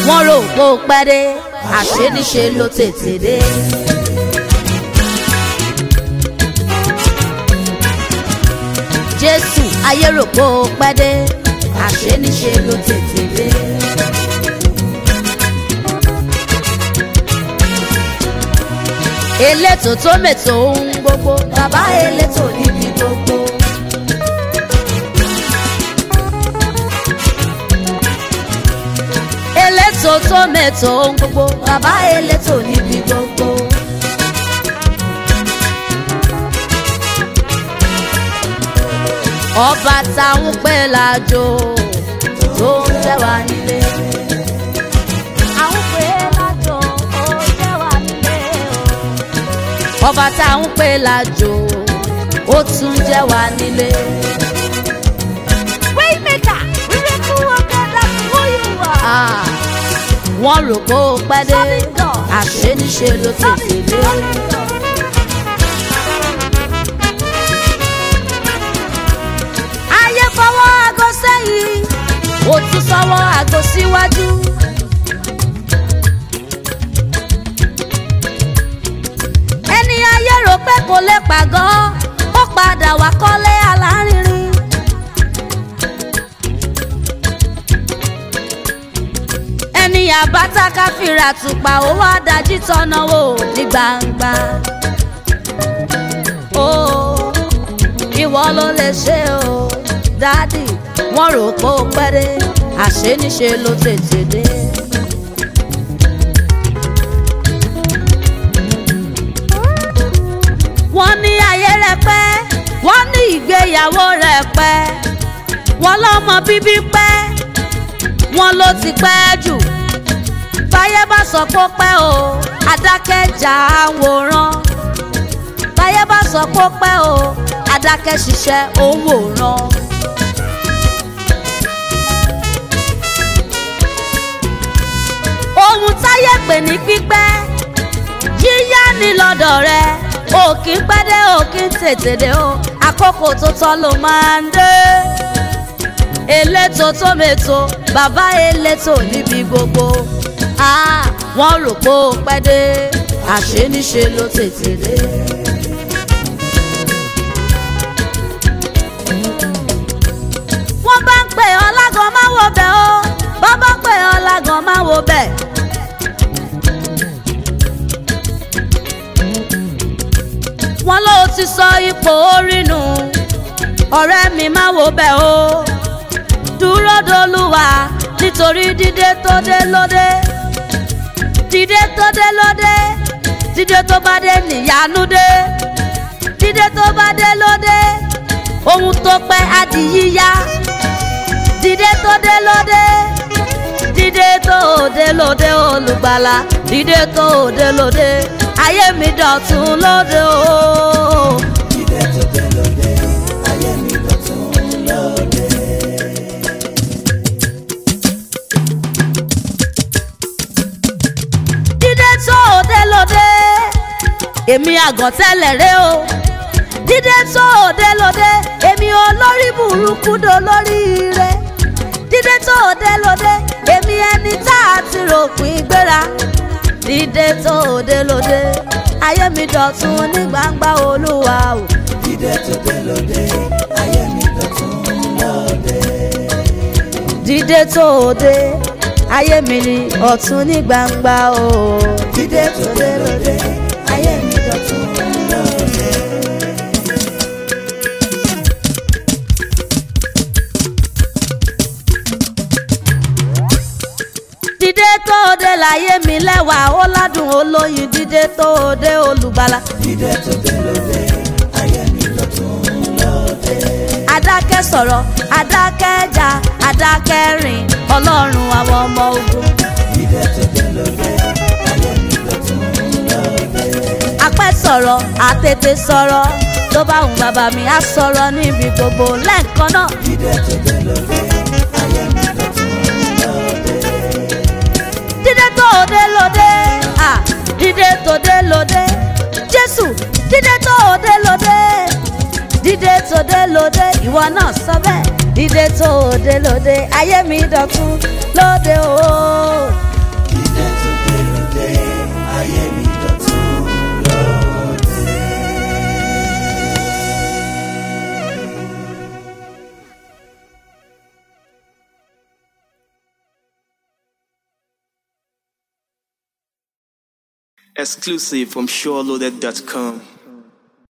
wọ́n rò pé ó pẹ́ dé àṣé níṣe ló tètè dé. jésù ayé rò pé ó pẹ́ dé àṣé níṣe ló tètè dé. elétò tó mètò ohun gbogbo bàbá elétò níbi gbogbo. elétò tó mètò ohun gbogbo bàbá elétò níbi gbogbo. ọba táwọn pẹ́ lájò tó ń jẹ́ wá nílé. àwọn pẹ́ lájò ó jẹ́ wá nílé o. ọba táwọn pẹ́ lájò ó tún jẹ́ wá nílé. Waymaker, miracle worker, that's who you are. Ah, wọ́n rò pé ó pẹ́ dé Solid God. àṣé níṣe ló tètè dé. ayé fọwọ́ aago sẹ́yìn ó tún sọ́wọ́ aago síwájú. ẹni ayé rò pé kò lè pàgọ́ ó padà wá kọ́lé alárinrin. ẹni àbáta káfíra tùpà ó wá dájí tọ́nà wò ní gbangba. ó ìwọ ló lè ṣe o dádì wọ́n rò pé ó pẹ́ dé àṣé níṣe ló tètè dé. wọ́n ní ayé rẹ̀ pẹ́ wọ́n ní ìgbéyàwó rẹ̀ pẹ́ wọ́n lọ́mọ bíbí pẹ́ wọ́n ló ti pẹ́ jù báyé bá sọ pé ó pẹ́ o adákẹ́jà àwòrán báyé bá sọ pé ó pẹ́ o adákẹ́ ṣiṣẹ́ òun wòran. ohun táyé pè ní pípẹ́ yíyá ni lọ́dọ̀ rẹ ò kí ń pẹ́ dé ò kí ń tètè dé o àkókò tó tọ́ ló máa ń dé elétò tó mètò bàbá elétò níbi gbogbo Ah, wọ́n rò pé ó pẹ́ dé àṣé níṣe ló tètè dé. wọ́n bá ń pè ọ́ lágan máa wo bẹ̀ ó bọ́ bá pè ọ́ lágan máa wo bẹ̀. wọ́n ló ti sọ ipò orí nù ọ̀rẹ́ mi máa wo bẹ̀ ó dúró dolúwa nítorí dídé tó dé lóde dídé tó dé lóde dídé tó bá dé níyanu dé dídé tó bá dé lóde ohun tó pẹ́ á di yíyá dídé tó dé lóde dídé tó dé lóde olùgbàlà dídé tó dé lóde ayé mi dọ̀tun lóde o. Dídé tó dé lóde, ayé mi dọ̀tun lóde. dídé tó dé lóde èmi àgàn tẹ́lẹ̀ rẹ o dídé tó dé lóde èmi olórí burúkú do lórí rẹ dídé tó dé lóde èmi ẹni tá a ti ròpin gbéra dídé tó dé lóde ayé mi dọ̀tun ní gbangba olúwa o. Dídé tó dé lóde, ayé mi dọ̀tun lóde. dídé tó dé ayé mi ní ọ̀tun ní gbangba o. Dídé tó dé lóde, ayé mi dọ̀tun lóde. dídé tó dé láyé mi lẹ́wà ó ládùn olóyin dídé tó dé olùgbàlà. Dídé tó dé lóde, ayé mi dọ̀tun lóde. adákẹ́ sọ̀rọ̀ adákẹ́ jà adákẹ́ rìn ọlọ́run àwọn ọmọ ogun. Dídé tó dé lóde, ayé mi dọ̀tun lóde. apẹ́ sọ̀rọ̀ àtètè sọ̀rọ̀ tó bá wù bàbá mi á sọ̀rọ̀ níbi gbogbo lẹ́ẹ̀kan náà. Dídé tó dé lóde, ayé mi dọ̀tun lóde. dídé tó dé lóde ah dídé tó dé lóde jésù dídé tó dé lóde dídé tó dé lóde ìwọ náà sọ bẹ́ẹ̀ dídé tó dé lóde ayé mi dọ̀tun lóde o Exclusive from SureLoaded.com.